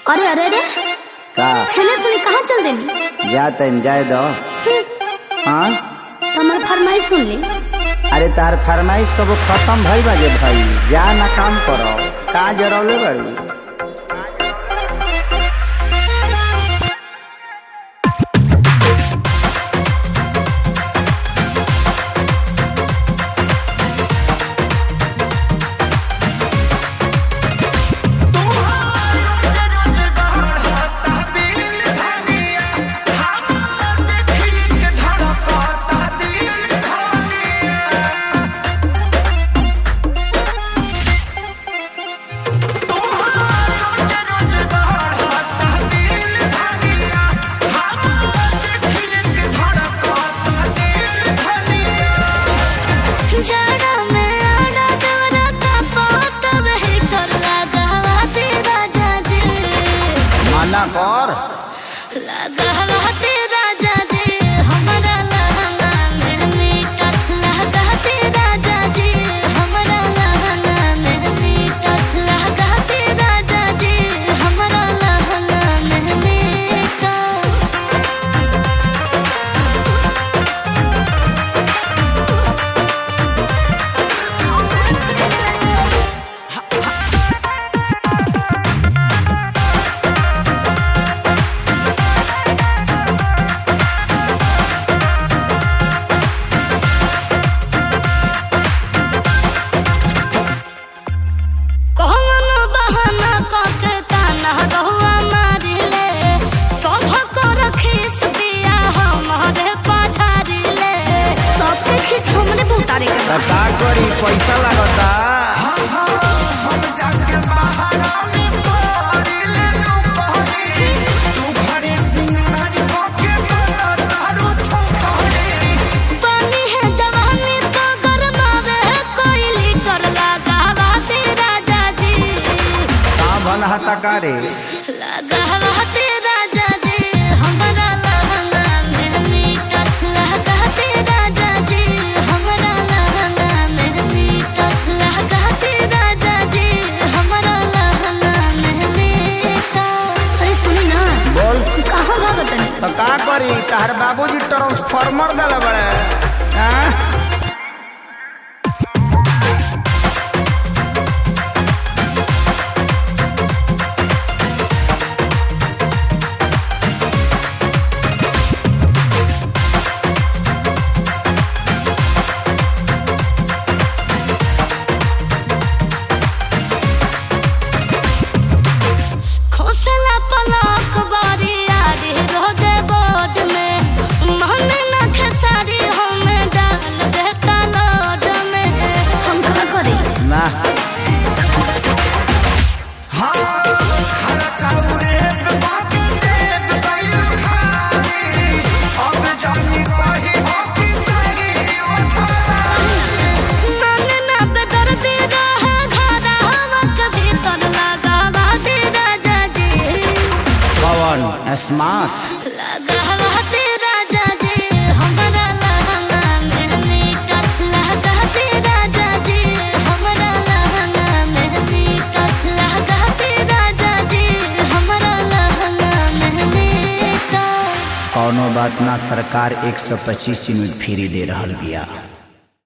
अरे अरे अरे का खेने सुनी कहाँ चल देनी जा तन जाए दो हाँ तो हमार फरमाइश सुन ली अरे तार फरमाइश कबो खत्म भई बाजे भाई जा ना काम करो का जरौले बड़ी जाड़ा में आड़ा देवरा तापा तब हीटर लगावा ते राजा जी मना कर लगावा ते राजा जी हमरा लहंगा में मीटर लगा ते राजा जी हमरा लहंगा में मीटर लगा ते राजा जी हमरा लहंगा में मीटर कौन बहाना कके ताना रहुआ मारिले सभ को रखीस पिया हमारे पाछारिले सबके खिस हमने बहुतारे के त का करी पैसा लागता पानी है जवानी तो गरमावे कोई लीटर लगावा ते राजा जी का भन हता का रे लगावा ते राजा जी हमरा लहंगा में मीटर लगा ते राजा जी हमरा लहंगा में मीटर लगा ते राजा जी हमरा लहंगा में मीटर अरे सुनी ना बोल कहाँ भागत नहीं त का करी तार बाबूजी ट्रांसफार्मर दला बड़े हाँ? खोसला पलक बारी आरी रोजे बोर्ड में मन न खेसारी हमें डाल देता लोड में हम का करी ना मन न बेदर्दी रहे घरा हवा के भीतर लगावा दे राजा जी पवन स्मार्ट लगावा दे राजा जी हमरा लहंगा में मीटर लगा दे राजा जी हमरा लहंगा में मीटर लगा दे राजा जी हमरा लहंगा में मीटर कौनो बात ना सरकार 125 यूनिट फ्री दे रहल बिया